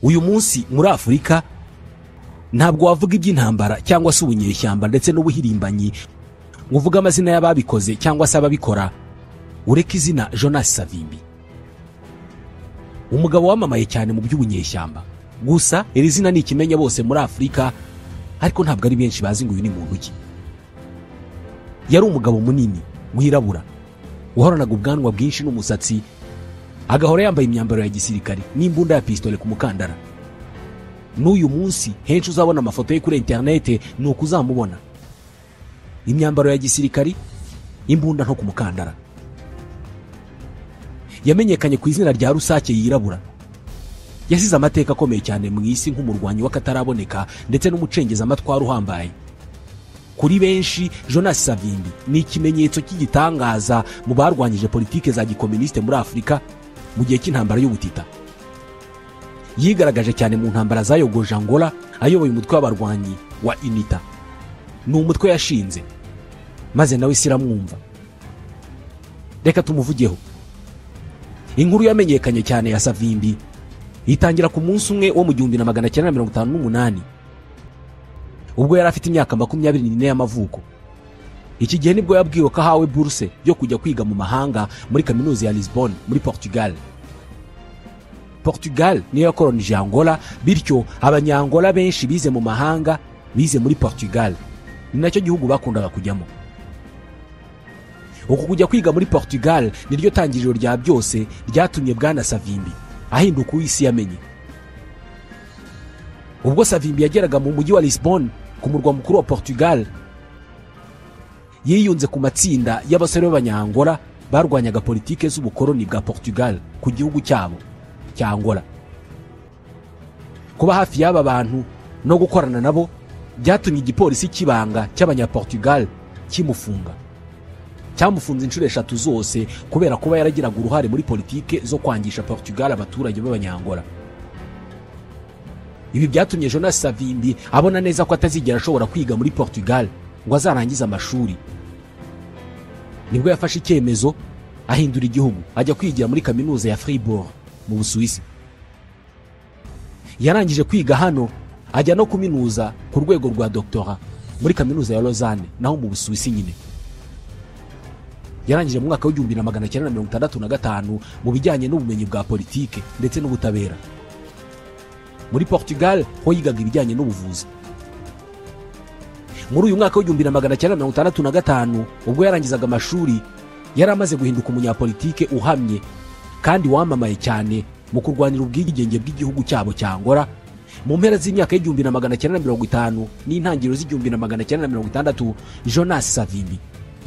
uyu munsi muri afurika ntabwo wavuga iby'intambara cyangwa se ubunyeshyamba ndetse n'ubuhirimbanyi ngo uvuge amazina y'ababikoze cyangwa se ababikora ureke izina jonas savimbi umugabo wamamaye cyane mu by'ubunyeshyamba gusa iri zina ni ikimenya bose muri afurika ariko ntabwo ari benshi bazi ngo uyu ni muntu ki yari umugabo munini wirabura wahoranaga ubwanwa bwinshi n'umusatsi agahora yambaye imyambaro ya gisirikare n'imbunda ya pisitole ku mukandara n'uyu munsi henshi uzabona amafoto ye kuri interinete ni uko uzamubona imyambaro ya gisirikari imbunda nto ku mukandara yamenyekanye ku izina rya rusake yirabura yasize amateka akomeye cyane mu isi nk'umurwanyi w'akataraboneka ndetse n'umucengezamatwara uhambaye kuri benshi jonas savimbi ni ikimenyetso cy'igitangaza mu barwanyije politike za gikominisite muri afurika mu gihe cy'intambara y'ubutita yigaragaje cyane mu ntambara zayogoje angola ayoboye umutwe w'abarwanyi wa inita ni umutwe yashinze maze nawe isi iramwumva reka tumuvugeho inkuru yamenyekanye cyane ya savimbi itangira ku munsi umwe wo mu gihumbi na magana cyenda mirongo itanu n'umunani ubwo yari afite imyaka makumyabiri n'ine y'amavuko iki gihe nibwo yabwiwe ko ahawe buruse yo kujya kwiga mu mahanga muri kaminuza ya lisbon muri portugal portugal niyo yakoronije angola bityo abanyangola benshi bize mu mahanga bize muri portugal ni nacyo gihugu bakundaga kujyamo uku kujya kwiga muri portugal niryo tangiriro rya byose ryatumye bwana savimbi ahinduka uw'isi yamenye ubwo savimbi yageraga mu mujyi wa lisbon ku murwa mukuru wa portugal yiyunze ku matsinda y'abasore b'abanyangola barwanyaga politike z'ubukoloni bwa portugal ku gihugu cyabo cya angola kuba hafi y'aba bantu no gukorana nabo byatumye igipolisi cy'ibanga cy'abanyaportugal kimufunga cyamufunze inshuro eshatu zose kubera kuba yaragiraga uruhare muri politike zo kwangisha portugal abaturage b'abanyangola ibi byatumye jonas savimbi abona neza ko atazigera ashobora kwiga muri portugal ngo azarangize amashuri nibwo yafashe icyemezo ahindura igihugu ajya kwigira muri kaminuza ya fribourg mu busuwisi yarangije kwiga hano ajya no kuminuza ku rwego rwa doctora muri kaminuza ya Lausanne naho mu busuwisi nyine yarangije mu mwaka w'igihumbi na magana cyenda mirongo itandatu na gatanu mu bijyanye n'ubumenyi bwa politike ndetse n'ubutabera muri portugal ho yigaga ibijyanye n'ubuvuzi muri uyu mwaka w'igihumbi na magana cyenda mirongo itandatu na gatanu ubwo yarangizaga amashuri yari amaze guhinduka umunyapolitike uhamye kandi wamamaye cyane mu kurwanira ubwigenge bw'igihugu cyabo cya Angola mu mpera z'imyaka y'igihumbi na magana cyenda mirongo itanu n'intangiriro z'igihumbi na magana cyenda mirongo itandatu jonas savimbi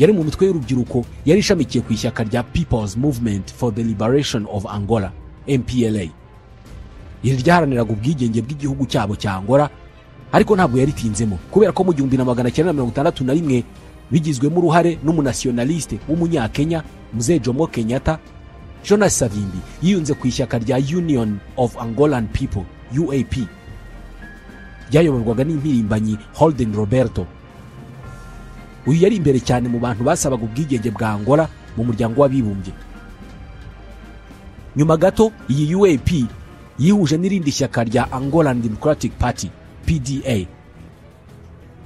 yari mu mitwe y'urubyiruko yari ishamikiye ku ishyaka rya people's movement for the liberation of angola mpla iri ryaharaniraga ubwigenge bw'igihugu cyabo cya angola ariko ntabwo yaritinzemo kubera ko mu gihumbi na magana cyenda mirongo itandatu na rimwe bigizwemo uruhare n'umunasiyonalisite w'umunyakenya mzee jomo kenyatta jonas savimbi yiyunze ku ishyaka rya union of angolan people uap ryayoborwaga n'impirimbanyi holden roberto uyu yari imbere cyane mu bantu basabaga ubwigenge bwa angola mu muryango w'abibumbye nyuma gato iyi uap yihuje n'irindi shyaka rya angolan democratic party pda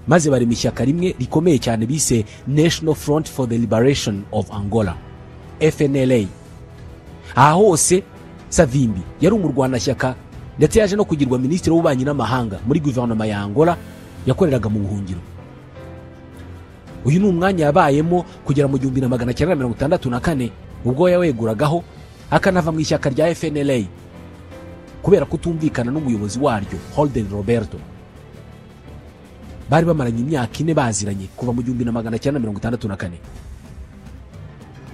maze bari mu ishyaka rimwe rikomeye cyane bise national front for the liberation of angola fnla aha hose savimbi yari umurwanashyaka ndetse yaje no kugirwa minisitiri w'ububanyi n'amahanga muri guverinoma ya angola yakoreraga mu buhungiro uyu ni umwanya yabayemo kugera mu gihumbi na magana cyenda mirongo itandatu na kane ubwo yaweguragaho akanava mu ishyaka rya fnla kubera kutumvikana n'umuyobozi waryo holden roberto bari bamaranye imyaka ine baziranye kuva mu gihumbi na magana cyenda mirongo itandatu na kane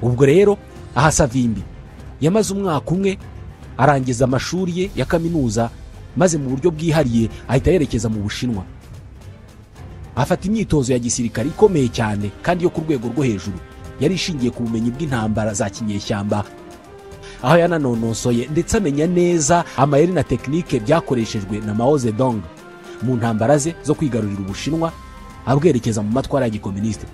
ubwo rero aha savimbi yamaze umwaka umwe arangiza amashuri ye ya kaminuza maze mu buryo bwihariye ahita yerekeza mu bushinwa afata imyitozo ya gisirikare ikomeye cyane kandi yo ku rwego rwo hejuru yari ishingiye ku bumenyi bw'intambara za kinyeshyamba aho yananonosoye ndetse amenya neza amayeri na tekinike byakoreshejwe na mao zedong mu ntambara ze zo kwigarurira ubushinwa abwerekeza mu matwara ya gikominisite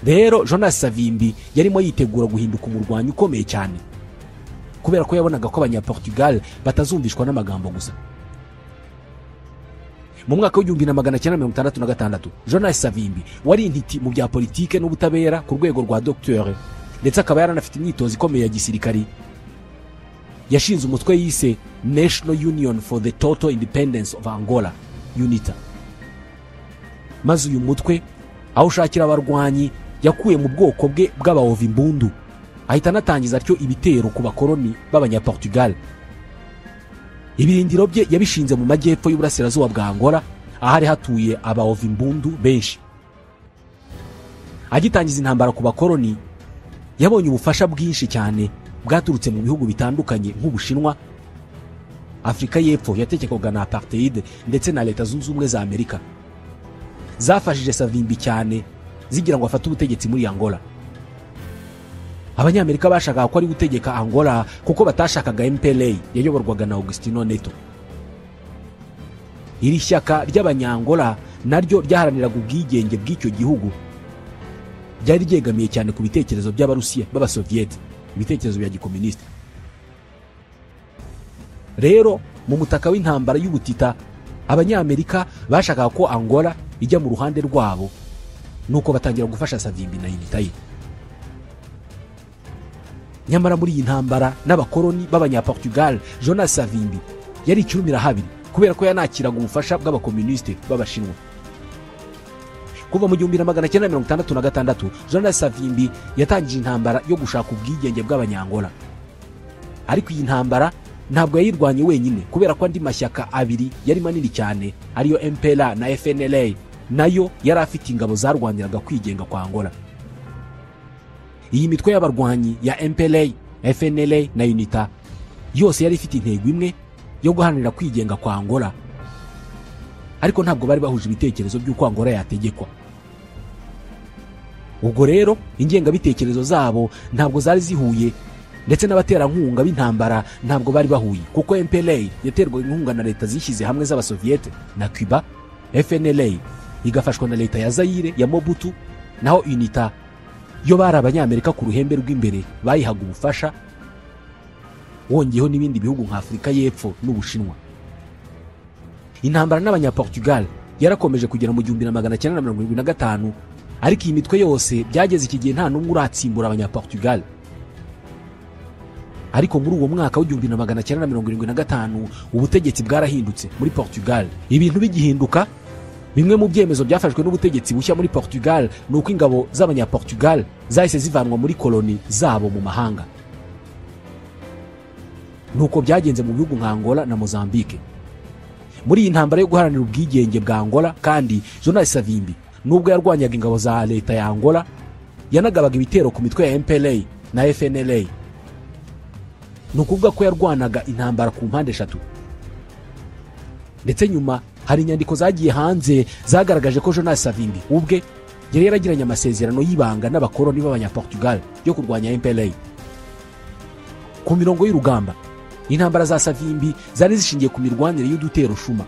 rero jonas savimbi yarimo yitegura guhinduka umurwanyi ukomeye cyane ku kubera ko yabonaga ko abanyaportugal batazumvishwa n'amagambo gusa mu mwaka w'igihumbi na magana cyenda mirongo itandatu na gatandatu jonas savimbi wari intiti mu bya politike n'ubutabera ku rwego rwa dogiteri ndetse akaba yaranafite imyitozo ikomeye ya gisirikari yashinze umutwe yise national union for the total independence of angola unita maze uyu mutwe aho ushakira abarwanyi yakuye mu bwoko bwe bw'abahova imbundu ahita anatangiza atyo ibitero ku bakoroni b'abanyaportugal ibirindiro bye yabishinze mu majyepfo y'uburasirazuba bwa angola ahari hatuye abahova imbundu benshi agitangiza intambara ku bakoroni yabonye ubufasha bwinshi cyane bwaturutse mu bihugu bitandukanye nk'ubushinwa afurika y'epfo yatekekwega na apartheid ndetse na leta zunze ubumwe za amerika zafashije savimbi cyane zigira ngo afate ubutegetsi muri angola abanyamerika bashakaga ko ari gutegeka angola kuko batashakaga mpla yayoborwaga na augustino neto iri shyaka ry'abanyangola naryo ryaharaniraga ubwigenge bw'icyo gihugu ryari ryegamiye cyane ku bitekerezo by'abarusiya b'abasoviyete ibitekerezo bya gikominisite rero mu mutaka w'intambara y'ubutita abanyamerika bashakaga ko angola ijya mu ruhande rwabo nuko batangira gufasha savimbi na unita ye nyamara muri iyi ntambara n'abakoroni b'abanyaportugal jonas savimbi yari icyumira habiri kubera ko yanakiraga ubufasha bw'abakomunisite b'abashinwa kuva mu gihumbi na magana cyenda mirongo itandatu na gatandatu jonas savimbi yatangije intambara yo gushaka ubwigenge bw'abanyangola ariko iyi ntambara ntabwo yayirwanye wenyine kubera ko andi mashyaka abiri yari manini cyane ariyo mpera na fnla nayo yari afite ingabo zarwaniraga kwigenga kwa angola iyi mitwe y'abarwanyi ya mpla fnla na unita yose yari ifite intego imwe yo guharanira kwigenga kwa angola ariko ntabwo bari bahuje ibitekerezo by'uko angola yategekwa ubwo rero ingengabitekerezo zabo ntabwo zari zihuye ndetse n'abaterankunga b'intambara ntabwo bari bahuye kuko mpla yaterwaga inkunga na leta zishyize hamwe z'abasoviyete na cuba fnla igafashwa na leta ya zayire ya mobutu naho unita yo bari abanyamerika ku ruhembe rw'imbere bayihaga ubufasha wongeyeho n'ibindi bihugu nka afurika y'epfo n'ubushinwa intambara n'abanyaportugal yarakomeje kugera mu gihumbi na magana cyenda na mirongo irindwi na gatanu ariko iyi mitwe yose byageze iki gihe nta n'umwe uratsimbura abanyaportugal ariko muri uwo mwaka w'igihumbi na magana cyenda na mirongo irindwi na gatanu ubutegetsi bwarahindutse muri portugal ibintu bigihinduka bimwe mu byemezo byafashwe n'ubutegetsi bushya muri portugal ni uko ingabo z'abanyaportugal zahise zivanwa muri koloni zabo mu mahanga nuko byagenze mu bihugu nka angola na mozambique muri iyi ntambara yo guharanira ubwigenge bwa angola kandi jonas savimbi nubwo yarwanyaga ingabo za leta ya angola yanagabaga ibitero ku mitwe ya mpla na fnla ni ukuvuga ko yarwanaga intambara ku mpande eshatu ndetse nyuma hari inyandiko zagiye hanze zagaragaje ko jonas savimbi ubwe yari yaragiranye amasezerano y'ibanga n'abakoroni b'abanyaportugal yo kurwanya mpla ku mirongo y'urugamba intambara za savimbi zari zishingiye ku mirwanire y'udutero shuma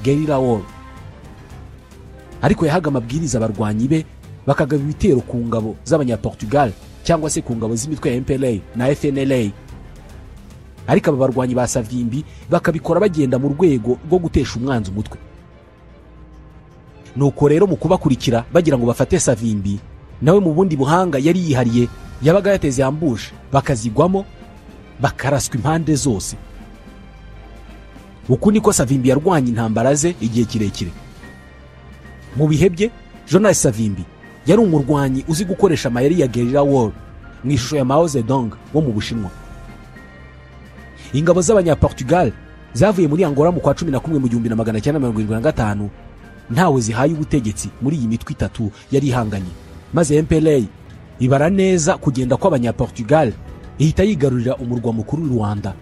gerira wall ariko yahaga amabwiriza abarwanyi be bakagaba ibitero ku ngabo z'abanyaportugal cyangwa se ku ngabo z'imitwe ya mpla na fnla ariko aba barwanyi ba savimbi bakabikora bagenda mu rwego rwo gutesha umwanzi umutwe nuko rero mu kubakurikira bagira ngo bafate savimbi nawe mu bundi buhanga yari yihariye yabaga yateze ambushe bakazigwamo bakaraswa impande zose uku niko savimbi yarwanya intambara ze igihe kirekire mu bihe bye jonas savimbi yari umurwanyi uzi gukoresha amayeri ya gerira wall mu ishusho ya mao zedong wo mu bushinwa ingabo z'abanyaportugal zavuye muri angola mu kwa cumi na kumwe mu gihumbi na magana cyenda mirongo irindwi na gatanu ntawe zihaye ubutegetsi muri iyi mitwe itatu yari ihanganye maze mpla ibara neza kugenda kw'abanyaportugal ihita yigarurira umurwa mukuru w'i rwanda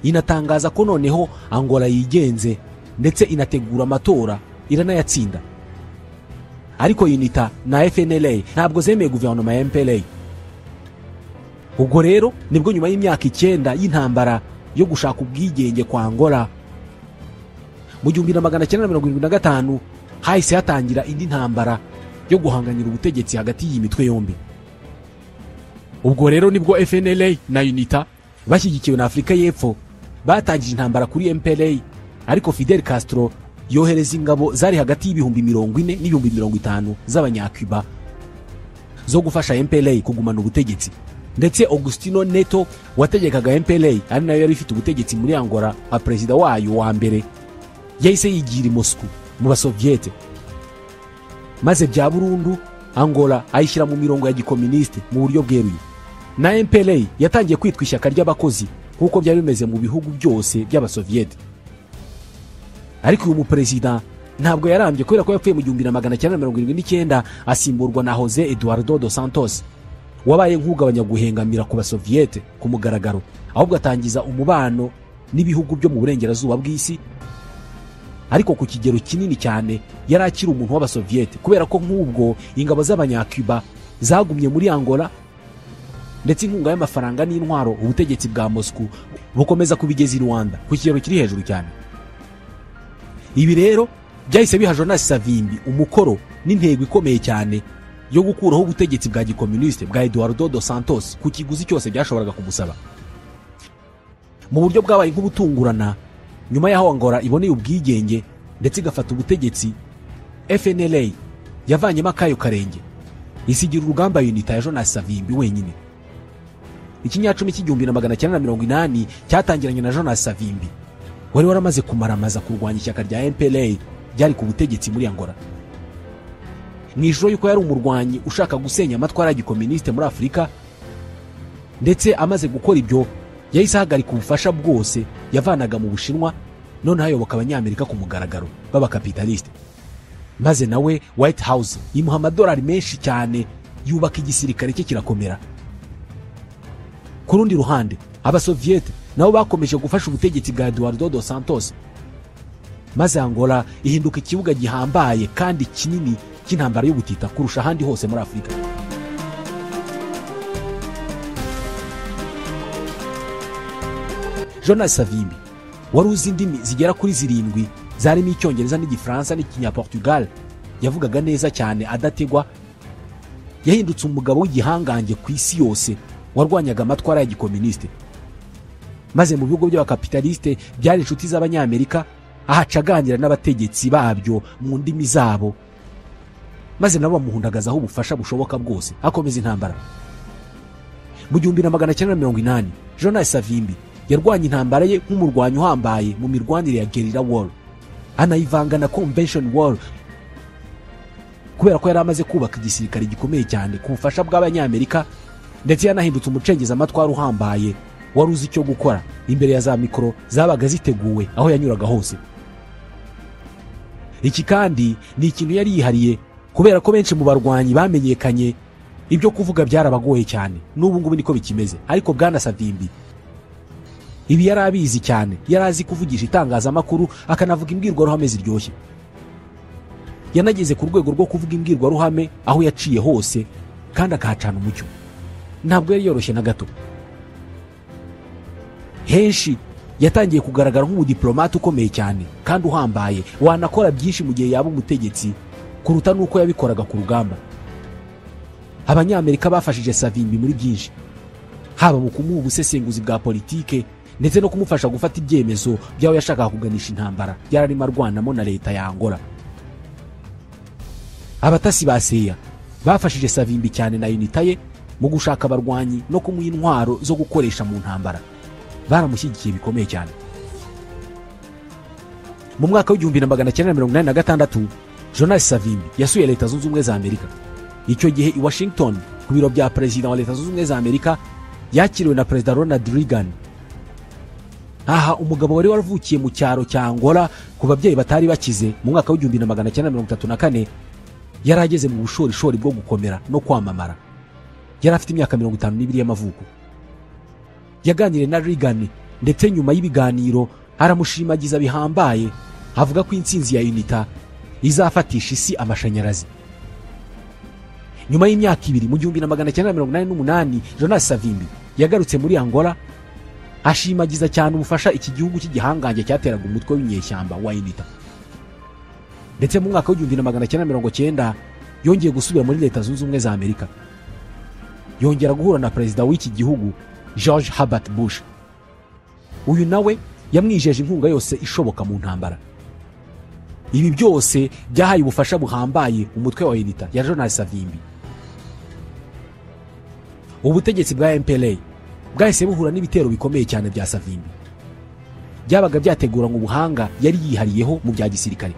inatangaza ko noneho angola yigenze ndetse inategura amatora iranayatsinda ariko unita na fnla ntabwo zemeye guverinoma ya mpla ubwo rero nibwo nyuma y'imyaka icyenda y'intambara yo gushaka ubwigenge kwa angola mu gihumbi na magana cyenda mirongo irindwi na gatanu hahise hatangira indi ntambara yo guhanganira ubutegetsi hagati y'iyi mitwe yombi ubwo rero nibwo fnla na unita bashyigikiwe na afurika y'epfo batangije intambara kuri mpra ariko fidel castro yohereza ingabo zari hagati y'ibihumbi mirongo ine n'ibihumbi mirongo itanu z'abanyacuba zo gufasha mpra kugumana ubutegetsi ndetse augustino neto wategekaga mpra ari nayo yari ifite ubutegetsi muri angola nka perezida wayo wa mbere yahise yigira i moscou mu basoviyete maze bya burundu angola ayishyira mu mirongo ya gikominisite mu buryo bweruye na mpra yatangiye kwitwa ishyaka ry'abakozi nk'uko byari bimeze mu bihugu byose by'abasoviyete ariko uyu muperezida ntabwo yarambye kubera ko yapfuye mu gihumbi na magana cyenda mirongo irindwi n'icyenda asimburwa na jose eduardo dos santos wabaye nk'ugabanya guhengamira ku basoviyete ku mugaragaro ahubwo atangiza umubano n'ibihugu byo mu burengerazuba bw'isi ariko ku kigero kinini cyane yari akiri umuntu w'abasoviyete kubera ko nk'ubwo ingabo z'abanyacuba zagumye muri angola ndetse inkunga y'amafaranga n'intwaro ubutegetsi bwa moscou bukomeza kubigeza i rwanda ku kigero kiri hejuru cyane ibi rero byahise biha jonas savimbi umukoro n'intego ikomeye cyane yo gukuraho ubutegetsi bwa gikominisite bwa eduardo dos santos ku kiguzi cyose byashoboraga kumusaba mu buryo bwabaye nk'ubutungurana nyuma y'aho angola iboneye ubwigenge ndetse igafata ubutegetsi fnla yavanyemo akayo karenge isigira urugamba yunita ya jonas savimbi wenyine ikinyacumi cy'igihumbi na magana cyenda na mirongo inani cyatangiranye na jonas savimbi wari waramaze kumaramaza kurwanya ishyaka rya mpra ryari ku butegetsi muri angola mu ijoro y'uko yari umurwanyi ushaka gusenya amatwara ya gikominisite muri afurika ndetse amaze gukora ibyo yahise ahagarika ubufasha bwose yavanaga mu bushinwa noneho ayoboka abanyamerika ku mugaragaro b'abakapitalisite maze nawe white house yimuha amadolari menshi cyane yubaka igisirikare cye kirakomera ku rundi ruhande abasoviyete nabo bakomeje gufasha ubutegetsi bwa eduardo dos santos maze angola ihinduka ikibuga gihambaye kandi kinini cy'intambara y'ubutita kurusha ahandi hose muri afurika jonas savimbi wari uzi indimi zigera kuri zirindwi zarimo icyongereza n'igifaransa n'ikinyaportugal yavugaga neza cyane adategwa yahindutse umugabo w'igihangange ku isi yose warwanyaga amatwara ya gikominisite maze mu bihugu by'abakapitalisite byari inshuti z'abanyamerika ahacaganira n'abategetsi babyo mu ndimi zabo maze nabo bamuhundagazaho ubufasha bushoboka bwose akomeza intambara mu gihumbi na magana cyenda mirongo inani jonas savimbi yarwanya intambara ye nk'umurwanyi uhambaye mu mirwanire ya gerira wall anayivanga na convention wall kubera ko yari amaze kubaka igisirikare gikomeye cyane ku bufasha bw'abanyamerika ndetse yanahindutse umucengeza amatwara uhambaye wari uzi icyo gukora imbere ya za mikoro zabaga ziteguwe aho yanyuraga hose iki kandi ni ikintu yari yihariye kubera ko benshi mu barwanyi bamenyekanye ibyo kuvuga byarabagoye cyane n'ubu ngubu niko bikimeze ariko bwana savimbi ibi yari abizi cyane yari azi kuvugisha itangazamakuru akanavuga imbwirwaruhame ziryoshye yanageze ku rwego rwo kuvuga imbwirwaruhame aho yaciye hose kandi akahacana umucyo ntabwo yari yoroshye na gato henshi yatangiye kugaragara nk'umudiplomate ukomeye cyane kandi uhambaye wanakora byinshi mu gihe yaba umutegetsi kuruta n'uko yabikoraga ku rugamba abanyamerika bafashije savimbi muri byinshi haba mu kumuha ubusesenguzi bwa politike ndetse no kumufasha gufata ibyemezo by'aho yashakaga kuganisha intambara yararimo arwanamo na leta ya angola abatasi ba seya bafashije savimbi cyane na unita ye mu gushaka abarwanyi no kumuha intwaro zo gukoresha mu ntambara baramushyigikiye bikomeye cyane mu mwaka w'igihumbi na magana cyenda mirongo inani na gatandatu jonas savimbi yasuye leta zunze ubumwe za amerika icyo gihe i washington ku biro bya perezida wa leta zunze ubumwe za amerika yakiriwe na perezida ronald reagan aha umugabo wari waravukiye mu cyaro cya angola ku babyeyi batari bakize mu mwaka w'igihumbi na magana cyenda mirongo itatu na kane yari ageze mu bushorishori bwo gukomera no kwamamara yari afite imyaka mirongo itanu n'ibiri y'amavuko yaganiriye na reagan ndetse nyuma y'ibiganiro aramushimagiza bihambaye avuga ko intsinzi ya unita izafatisha isi amashanyarazi nyuma y'imyaka ibiri mu gihumbi na magana cyenda mirongo inani n'umunani jonas savimbi yagarutse muri angola ashimagiza cyane ubufasha iki gihugu cy'igihangange cyateraga umutwe w'inyeshyamba wa unita ndetse mu mwaka w'igihumbi na magana cyenda mirongo cyenda yongeye gusubira muri leta zunze ubumwe za amerika yongera guhura na perezida w'iki gihugu george herbert bush uyu nawe yamwijeje inkunga yose ishoboka mu ntambara ibi byose byahaye ubufasha buhambaye umutwe wa unita ya jonas savimbi ubutegetsi bwa mpra bwahise buhura n'ibitero bikomeye cyane bya savimbi byabaga byateguranywe ubuhanga yari yihariyeho mu bya gisirikare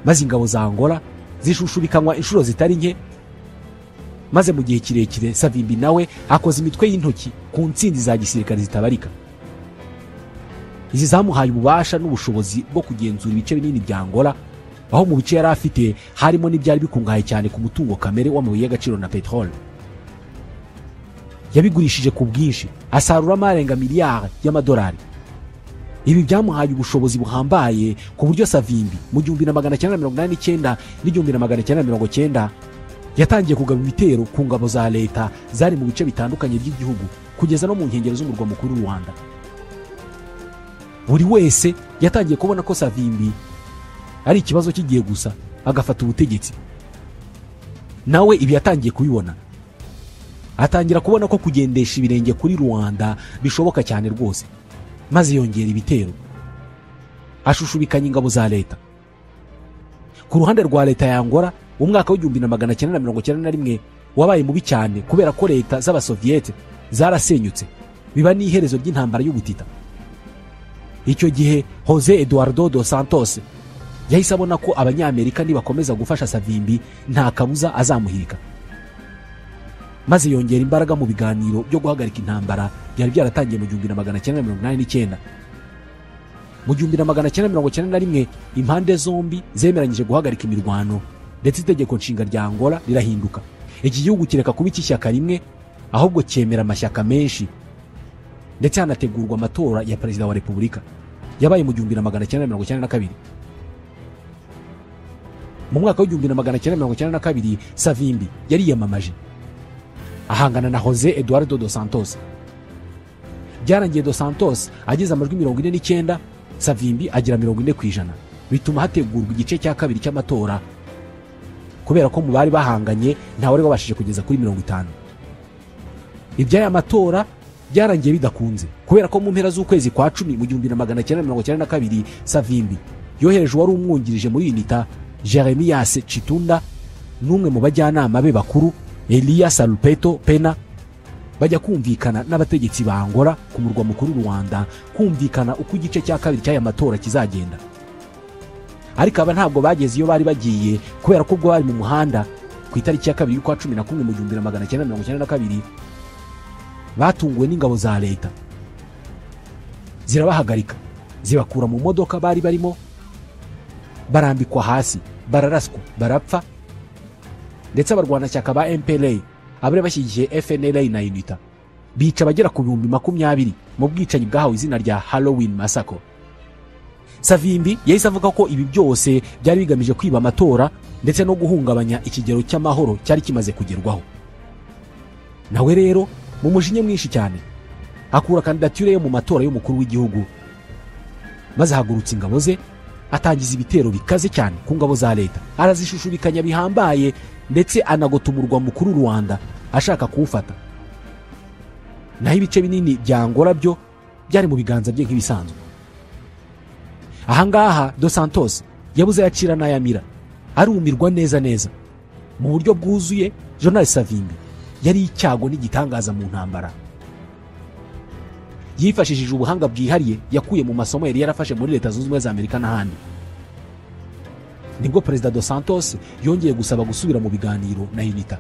maze ingabo za angola zishushubikanwa inshuro zitari nke maze mu gihe kirekire savimbi nawe akoze imitwe y'intoki ku ntsinzi za gisirikare zitabarika izi zamuhaye ububasha n'ubushobozi bwo kugenzura ibice binini bya angola aho mu bice yari afite harimo n'ibyari bikungahaye cyane ku mutungo kamere w'amabuye y'agaciro na peteroli yabigurishije ku bwinshi asaruramo arenga miliyari y'amadolari ibi byamuhaye ubushobozi buhambaye ku buryo savimbi mu gihumbi na magana cyenda mirongo inani n'icyenda n'igihumbi na magana cyenda mirongo cyenda yatangiye kugaba ibitero ku ngabo za leta zari mu bice bitandukanye by'igihugu kugeza no mu nkengero z'umurwa mukuru rwanda buri wese yatangiye kubona ko savimbi ari ikibazo kigiye gusa agafata ubutegetsi nawe ibi yatangiye kubibona atangira kubona ko kugendesha ibirenge kuri rwanda bishoboka cyane rwose maze yongera ibitero ashushubikanya ingabo za leta ku ruhande rwa leta ya Angola umwaka w'igihumbi na magana cyenda na mirongo cyenda na rimwe wabaye mubi cyane kubera ko leta z'abasoviyete zarasenyutse biba n'iherezo ry'intambara y'ubutita icyo gihe jose eduardo dos santos yahise abona ko abanyamerika nibakomeza gufasha savimbi nta kabuza azamuhirika maze yongera imbaraga mu biganiro byo guhagarika intambara byari byaratangiye mu gihumbi na magana cyenda mirongo inani n'icyenda mu gihumbi na magana cyenda mirongo cyenda na rimwe impande zombi zemeranyije guhagarika imirwano ndetse itegeko nshinga rya angola rirahinduka iki gihugu kireka kuba icy'ishyaka rimwe ahubwo cyemera amashyaka menshi ndetse hanategurwa amatora ya perezida wa repubulika yabaye mu gihumbi na magana cyenda mirongo cyenda na kabiri mu mwaka w'igihumbi na magana cyenda mirongo cyenda na kabiri savimbi yariyamamaje ahangana na jose eduardo dos santos byarangiye dos santos ageze amajwi mirongo ine n'icyenda savimbi agira mirongo ine ku ijana bituma hategurwa igice cya kabiri cy'amatora kubera ko mu bari bahanganye ntawari babashije kugeza kuri mirongo itanu iby'aya matora byarangiye bidakunze kubera ko mu mpera z'ukwezi kwa cumi mu gihumbi na magana cyenda mirongo cyenda na kabiri savimbi yohereje uwari umwungirije muri unita jeremiyase citunda n'umwe mu bajyanama be bakuru eliya sarupeto pena bajya kumvikana n'abategetsi ba angola ku murwa mukuru rwanda kumvikana uko igice cya kabiri cy'aya matora kizagenda ariko aba ntabwo bageze iyo bari bagiye kubera ko ubwo bari mu muhanda ku itariki ya kabiri y'ukwa cumi na kumwe mu gihumbi na magana cyenda mirongo cyenda na kabiri batunguwe n'ingabo za leta zirabahagarika zibakura mu modoka bari barimo barambikwa hasi bararaswa barapfa ndetse abarwanashyaka ba mpra abari bashyigikiye fnla na unita bica abagera ku bihumbi makumyabiri mu bwicanyi bwahawe izina rya halloween masako savimbi yahise avuga ko ibi byose byari bigamije kwiba amatora ndetse no guhungabanya ikigero cy'amahoro cyari kimaze kugerwaho nawe rero mu mujinya mwinshi cyane akura kandidatire yo mu matora y'umukuru w'igihugu maze ahagurutsa ingabo ze atangiza ibitero bikaze cyane ku ngabo za leta arazishushubikanya bihambaye ndetse anagota umurwa mukuru rwanda ashaka kuwufata naho ibice binini bya angola byo byari mu biganza bye nk'ibisanzwe ahangaha dos santos yabuze ayacira n'ayamira arumirwa neza neza mu buryo bwuzuye jonali savimbi yari icyago n'igitangaza mu ntambara yifashishije ubuhanga bwihariye yakuye mu masomo yari yarafashe muri leta zunze ubumwe za amerika n'ahandi nibwo perezida dos santos yongeye gusaba gusubira mu biganiro na unita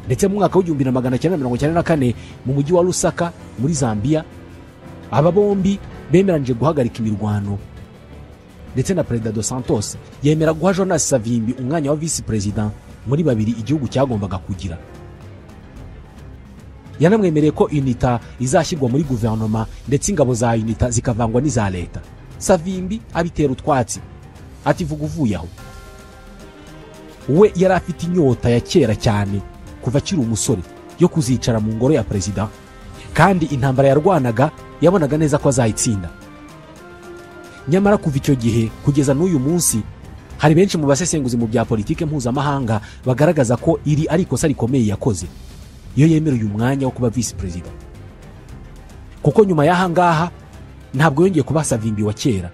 ndetse mu mwaka w'igihumbi na magana cyenda mirongo cyenda na kane mu mujyi wa lusaka muri zambia aba bombi bemeranyije guhagarika imirwano ndetse na perezida dos santos yemera guha jonas savimbi umwanya wa visi perezida muri babiri igihugu cyagombaga kugira yanamwemereye ko unita izashyirwa muri guverinoma ndetse ingabo za unita zikavangwa n'iza leta savimbi abitera utwatsi ati vuga uvuye aho we yari afite inyota ya kera cyane kuva akiri umusore yo kuzicara mu ngoro ya perezida kandi intambara yarwanaga yabonaga neza ko azayitsinda nyamara kuva icyo gihe kugeza n'uyu munsi hari benshi mu basesenguzi mu bya politiki mpuzamahanga bagaragaza ko iri ari ikosa rikomeye yakoze iyo yemereye umwanya wo kuba visi perezida kuko nyuma y'ahangaha ntabwo yongeye kuba savimbi wa kera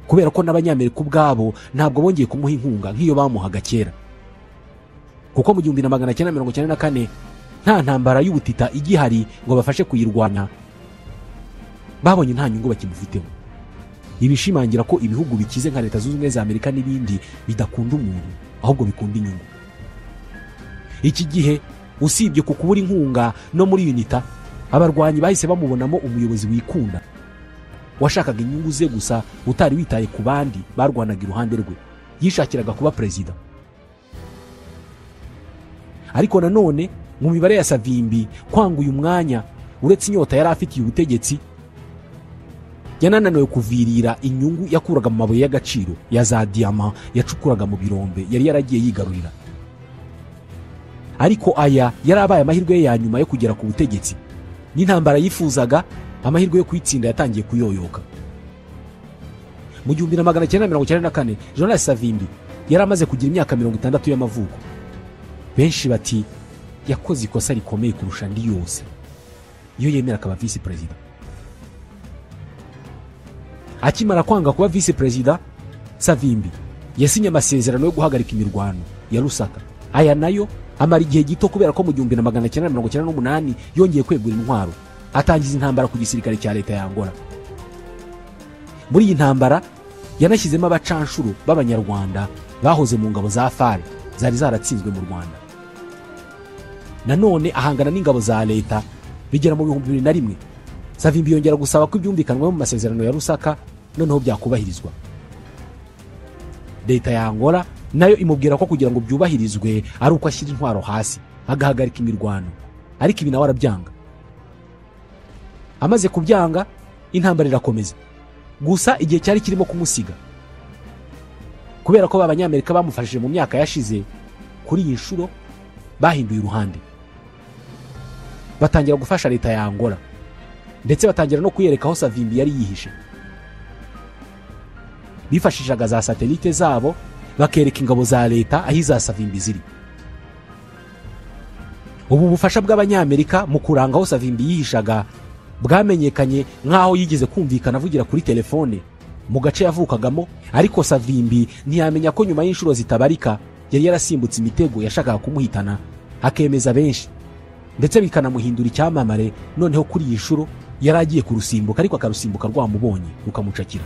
kubera ko n'abanyamerika ubwabo ntabwo bongeye kumuha inkunga nk'iyo bamuhaga kera kuko mu gihumbi na magana cyenda mirongo cyenda na kane nta ntambara y'ubutita igihari ngo bafashe kuyirwana babonye nta nyungu bakimufiteho ibishimangira ko ibihugu bikize nka leta zunze ubumwe za amerika n'ibindi bidakunda umuntu ahubwo bikunda inyungu iki gihe usibye ku kubura inkunga no muri unita abarwanyi bahise bamubonamo umuyobozi wikunda washakaga inyungu ze gusa utari witaye ku bandi barwanaga iruhande rwe yishakiraga kuba perezida ariko nanone mu mibare ya savimbi kwanga uyu mwanya uretse inyota yari afitiye ubutegetsi yanananiwe kuvirira inyungu yakuraga mu mabuye y'agaciro ya za diyama yacukuraga mu birombe yari yaragiye yigarurira ariko aya yari abaye amahirwe ye ya nyuma yo kugera ku butegetsi n'intambara yifuzaga amahirwe yo kuyitsinda yatangiye kuyoyoka mu gihumbi na magana cyenda mirongo icyenda na kane jonas savimbi yari amaze kugira imyaka mirongo itandatu y'amavuko benshi bati yakoze ikosa rikomeye kurusha andi yose iyo yemera akaba visi perezida akimara kwanga kuba visi perezida savimbi yasinye amasezerano yo guhagarika imirwano ya rusaka aya nayo amara igihe gito kubera ko mu gihumbi na magana cyenda mirongo icyenda n'umunani yongeye kwegura intwaro atangiza intambara ku gisirikare cya leta ya angola muri iyi ntambara yanashyizemo abacanshuro b'abanyarwanda bahoze mu ngabo za fare zari zaratsinzwe mu rwanda nanone ahangana n'ingabo za leta bigera mu bihumbi bibiri na rimwe savimbi yongera gusaba ko ibyumvikanwa mu masezerano ya rusaka noneho byakubahirizwa leta ya angola nayo imubwira ko kugira ngo byubahirizwe ari uko ashyira intwaro hasi agahagarika imirwano ariko ibi nawe arabyanga amaze kubyanga intambara irakomeza gusa igihe cyari kirimo kumusiga kubera ko abanyamerika bamufashije mu myaka yashize kuri iyi nshuro bahinduye uruhande batangira gufasha leta ya angola ndetse batangira no kuyereka aho savimbi yari yihishe bifashishaga za satelite zabo bakereka ingabo za leta aho iza savimbi ziri ubu bufasha bw'abanyamerika mu kuranga aho savimbi yihishaga bwamenyekanye nk'aho yigeze kumvikana avugira kuri telefone mu gace yavukagamo ariko savimbi ntiyamenya ko nyuma y'inshuro zitabarika yari yarasimbutse imitego yashakaga kumuhitana akemeza benshi ndetse bikanamuhindura icyamamare noneho kuri iyi nshuro yari agiye kurusimbuka ariko akarusimbuka rwamubonye rukamucakira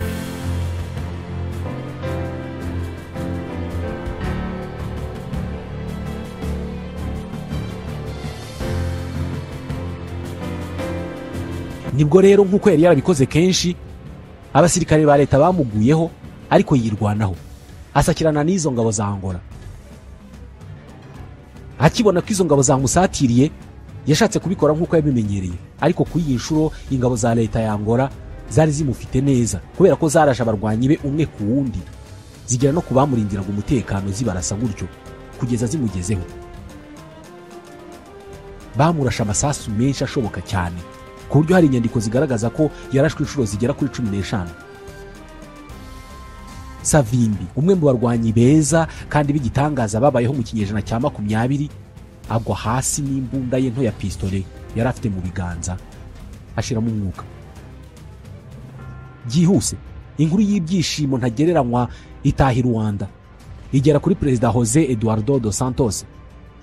nibwo rero nk'uko yari yarabikoze kenshi abasirikare ba leta bamuguyeho ariko yirwanaho asakirana n'izo ngabo za angola akibona ko izo ngabo zamusatiriye yashatse kubikora nk'uko yabimenyereye ariko kuri iyi nshuro ingabo za leta ya angola zari zimufite neza kubera ko zaraje abarwanyi be umwe ku wundi zigera no ku bamurindiraga umutekano zibarasa gutyo kugeza zimugezeho bamurashe amasasu menshi ashoboka cyane ku buryo hari inyandiko zigaragaza ko yarashwe inshuro zigera kuri cumi n'eshanu savimbi umwe mu barwanyi beza kandi b'igitangaza babayeho mu kinyejana cya makumyabiri agwa hasi n'imbunda ye nto ya pisitole yari afite mu biganza ashiramo umwuka byihuse inkuru y'ibyishimo ntagereranywa itaha i rwanda igera kuri perezida jose eduardo dos santos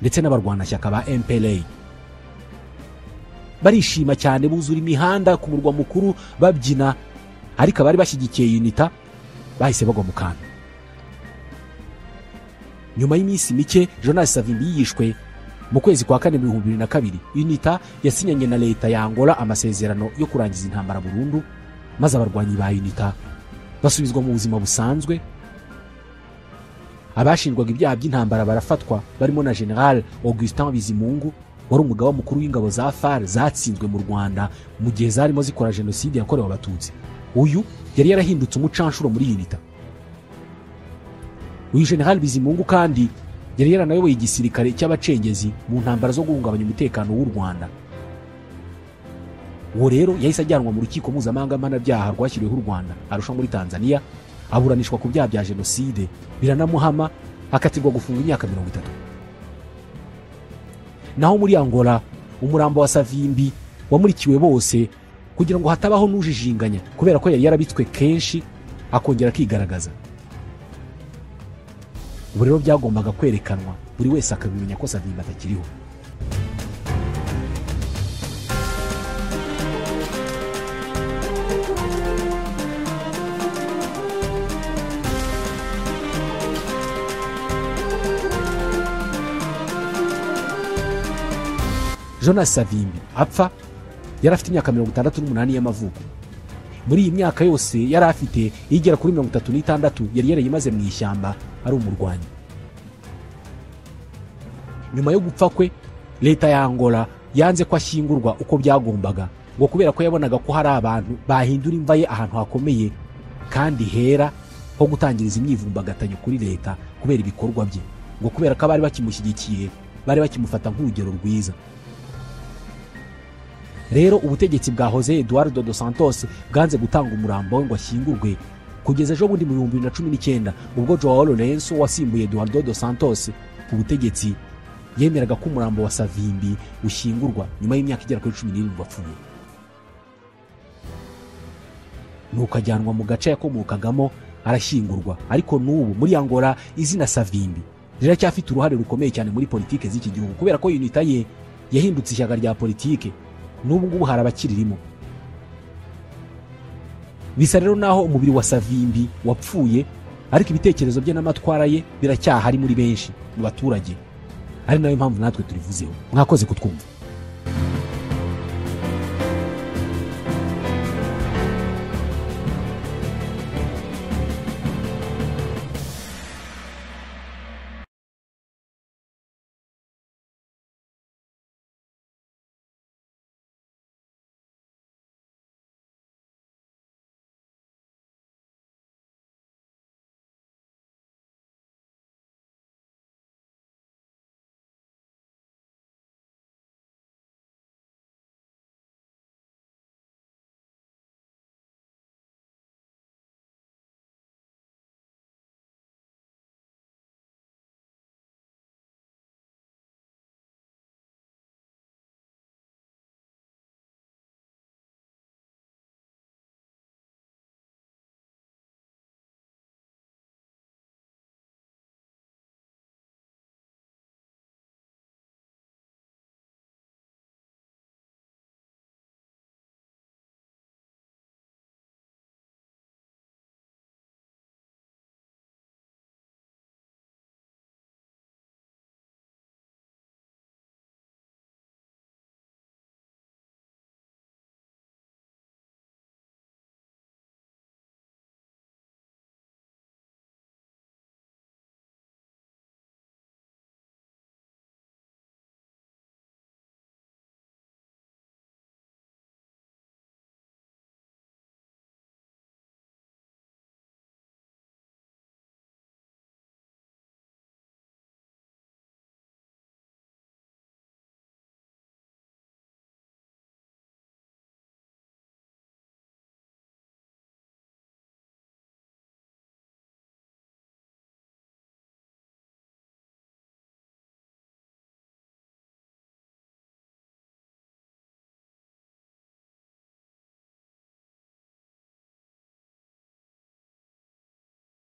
ndetse n'abarwanashyaka ba mpla barishima cyane buzura imihanda ku murwa mukuru babyina ariko abari bashyigikiye unita bahise bagwa mu kantu nyuma y'iminsi mike jonas savimbi yishwe mu kwezi kwa kane ibihumbi bibiri na kabiri unita yasinyanye na leta ya angola amasezerano yo kurangiza intambara burundu maze abarwanyi ba unita basubizwa mu buzima busanzwe abashinjwaga ibyaha by'intambara barafatwa barimo na general augustin bizimungu wari umugaba mukuru w'ingabo za far zatsinzwe mu rwanda mu gihe zarimo zikora jenoside yakorewe abatutsi uyu yari yarahindutse umucanshuro muri unita uyu general bizimungu kandi yari yaranayoboye igisirikare cy'abacengezi mu ntambara zo guhungabanya umutekano w'u rwanda uwo rero yahise ajyanwa mu rukiko mpuzamahanga mpanabyaha rwashyiriweho u rwanda arusha muri tanzania aburanishwa ku byaha bya jenoside biranamuhama akatirwa gufunga imyaka mirongo itatu naho muri angola umurambo wa savimbi wamurikiwe bose kugira ngo hatabaho n'ujijinganya kubera ko yari yarabitswe kenshi akongera akigaragaza ubu rero byagombaga kwerekanwa buri wese akabimenya ko savimba atakiriho jonas savimbi apfa yari afite imyaka mirongo itandatu n'umunani y'amavuko muri iyi myaka yose yari afite igera kuri mirongo itatu n'itandatu yari yarayimaze mu ishyamba ari umurwanyi nyuma yo gupfa kwe leta ya angola yanze ko ashyingurwa uko byagombaga ngo kubera ko yabonaga ko hari abantu bahindura imva ye ahantu hakomeye kandi hera ho gutangiriza imyivumbagatanyo kuri leta kubera ibikorwa bye ngo kubera ko abari bakimushyigikiye bari bakimufata nk'urugero rwiza rero ubutegetsi bwa jose eduardo dos santos bwanze gutanga umurambo we ngo ashyingurwe kugeza ejo bundi mu bihumbi bibiri na cumi n'icyenda ubwo joao lorenzo wasimbuye eduardo dos santos ku butegetsi yemeraga ko umurambo wa savimbi ushyingurwa nyuma y'imyaka igera kuri cumi n'irindwi apfuye nuko ajyanwa mu gace yakomokagamo arashyingurwa ariko n'ubu muri angola izina savimbi riracyafite uruhare rukomeye cyane muri politiki z'iki gihugu kubera ko yunita ye yahindutse ishyaka rya politiki n'ubu ngubu hari abakirimo bisa rero naho umubiri wa savimbi wapfuye ariko ibitekerezo bye n'amatwara ye biracyahari muri benshi mu baturage ari nayo mpamvu natwe turivuzeho mwakoze kutwumva